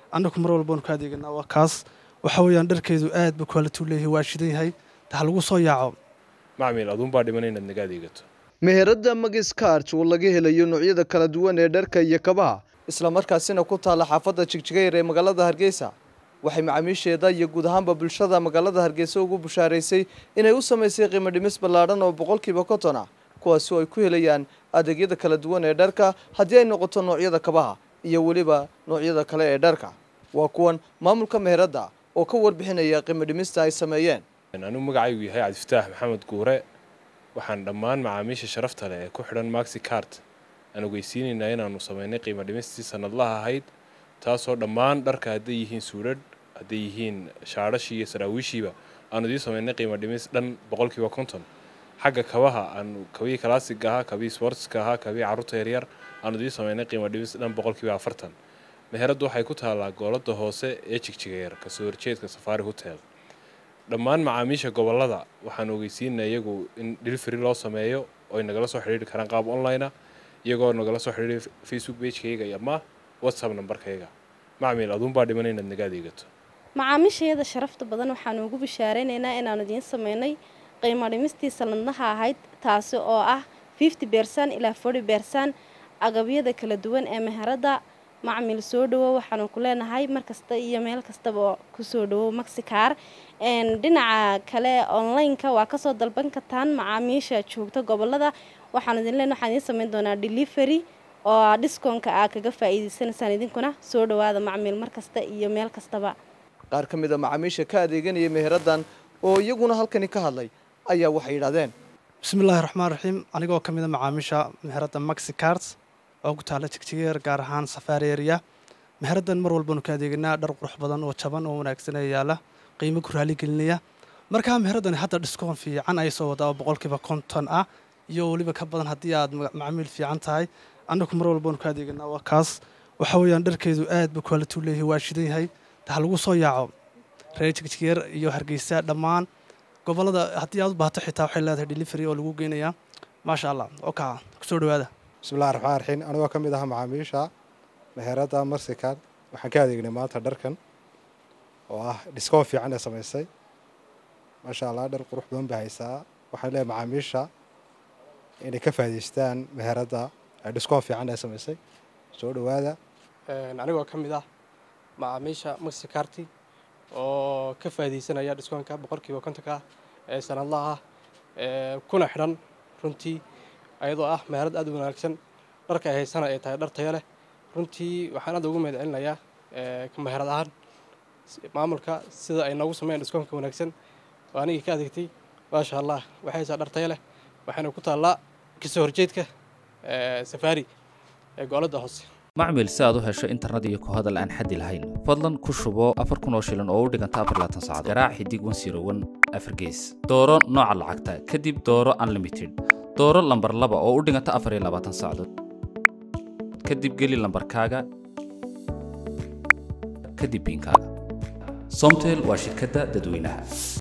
annagu mar walbaanu ka adeeganaa waa kaas waxa weeyaan dharkeedu aad buu quality u leeyahay waa shidan yahay ha lagu soo yaaco macmiil aduunbaa dhiman inaad naga adeegato meherada magis karj oo laga helayo noocyada kala duwan ee dharka iyo kabaha islamarkaasina ku taalla xaafadda jigjigayr ee magaalada hargeysa waxay macaamiisheeda iyo guud ahaanba bulshada magaalada hargeysa ugu bushaaraysay inay u samaysay qiimo dhimis ballaadhan oo boqolkiiba konton ah kuwaasi oo ay ku helayaan adeegyada kala duwan ee dharka haddii ay noqoto noocyada kabaha iyo weliba noocyada kale ee dharka waa kuwan maamulka meheradda oo ka warbixinaya qiimo dhimista ay sameeyeen anigu magacaygu yahay cabdifataax maxamed guure waxaan dhammaan macaamiisha sharafta leh ee ku xidhan maxi cart aan ogeysiinaynaa inaanu samaynay qiimo dhimistii sanadlaha ahayd taasoo dhammaan dharka hadday yihiin suudhadh hadday yihiin shaadhashii iyo saraawiishiiba aanu idiin samaynay qiimo dhimis dhan boqolkiiba konton xagga kabaha aanu kabihii kalaasiga ahaa kabihii sportska ahaa kabihii carruurta yaryar aanu idiin samaynay qiimo dhimis dhan boqolkiiba afartan meheraddu waxay ku taallaa goolada hoose ee jigjigeer kasoo horjeedka safaari hotel dhammaan macaamiisha gobolada waxaan ogeysiinaa iyagu in delivery loo sameeyo oy nagala soo xidhiiri karaan qaab online-a iyagoo nagala soo xidhiiri facebook pagekayga ama whatsapp nambarkayga macmiil aduunbaa dhiman inaad naga adeegato macaamiishayada sharafta badan waxaanu ugu bishaareynayna inaanu idiin sameynay qiimo dhimistii sanadlaha ahayd taasi oo ah fifty bersan ilaa forty bersan agabyada kala duwan ee meheradda macmil soo dhawow waxaanu ku leenahay markasta iyo meel kastaba kusoo dhawow maxikaar dhinaca kale online-ka waa kasoo dalban kartaan macaamiisha joogta gobolada waxaanu idin leen waxaan idiin sameyn doonaa delivery oo discoonka aa kaga faa'iideysanaysaan idinkuna soo dhawaada macmiil markasta iyo meel kastaba qaar ka mid a macaamiisha ka adeeganaya meheraddan oo iyaguna halkani ka hadlay ayaa waxay yidhahdeen bismillahi raxmaan raxiim anigoo ka mid a macaamiisha meheradda maxi carts oo ku taalla jigjigeer gaar ahaan safaari area meheraddan mar walbaanu ka adeeganaa dhar qurux badan oo jaban oo wanaagsan ee yaalla qiimo ku raaligelinaya markaa meheraddani hadda dhiskoon fiican ay soo wadaa oo boqolkiiba konton ah iyo weliba ka badan haddii aad macmiil fiican tahay annagu mar walbaanu ka adeeganaa waa kaas waxa weeyaan dharkeedu aad buu quality u leeyahay waa shidan yahay ha lagu soo yaaco reer jigjigeer iyo hargeysa dhammaan gobolada haddii aad u baahato xitaa waxay leedahay delivery oo lagu geynayaa maasha allah oka kusoo dhawaada bismillahi raxmaan raxiim anigoo ka mid ah macaamiisha meheradda marsikan waxaan ka adeegnay maanta dharkan oo ah dhiskoon fiican ee samaysay maasha allah dhar qurux badan bay haysaa waxaan leeyahay macaamiisha inay ka faa'idaystaan meheradda ee dhiskoon fiican ee samaysay soo dhawaada anigoo ka mid ah macaamiisha maxicarti oo ka faa'iidaysanaya dhiskoonka boqolkiiba kontonka ee sanadlaha ah kuna xidhan runtii ayadoo ah meherad aad u wanaagsan dharka ay haysana ay tahay dhar tayo leh runtii waxaan aad ugu mahad celinayaa meherad ahaan maamulka sida ay noogu sameeyeen dhiskoonka wanaagsan oo anigii ka adeegtay maasha allah waxay haysaa dhar tayo leh waxayna ku taallaa kasoo horjeedka safaari ee goolada hoose macmil si aad u hesho internet iyo ku hadal aan xaddi lahayn fadlan ku shubo afar kun oo shilin oo u dhiganta afar laatan saacadood garaac xidig wan siro wan afar gees dooro nooca lacagta kadib dooro unlimited dooro lambar laba oo u dhiganta afar iyo labaatan saacadood kadib geli lambarkaaga kadib biinkaaga somtel waa shirkadda dadweynaha